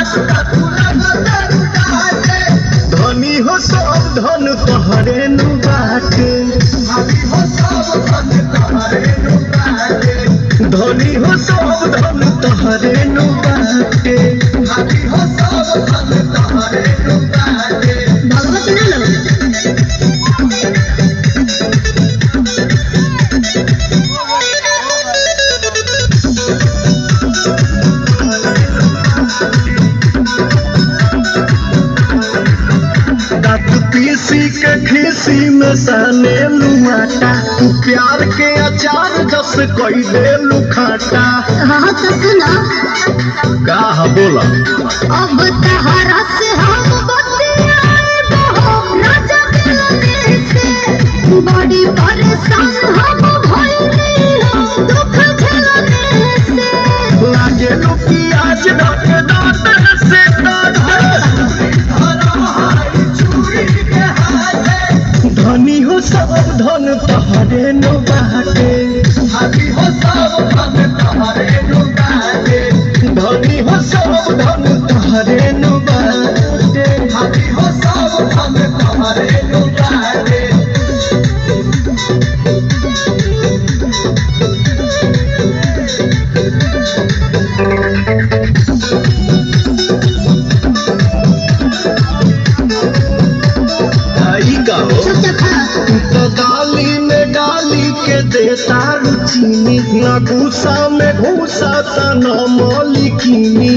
धनी हो सब धन तोहरे नु बाटे धनी हो सब धन तोहरे नु बाटे भगवत ना लो दांत पीसी के खीसी में सने लुमाटा तू प्यार के अचार जस कोई दे लुखाटा हाँ तो सुनो का बोला अब तहरा से हम बतियाए बहो ना जगने से बड़ी परेशान हम भइली हो दुख झेलने से लागे लुकी आज रात दांत से धनी हो सब धन तोहरे नो बाटे धनी हो सब धन तोहरे नो बाटे भाई का हो चुप चाप खा तो डाली में डाली के देता रुचीनी न घूसा में घूसा त न मौलिकीनी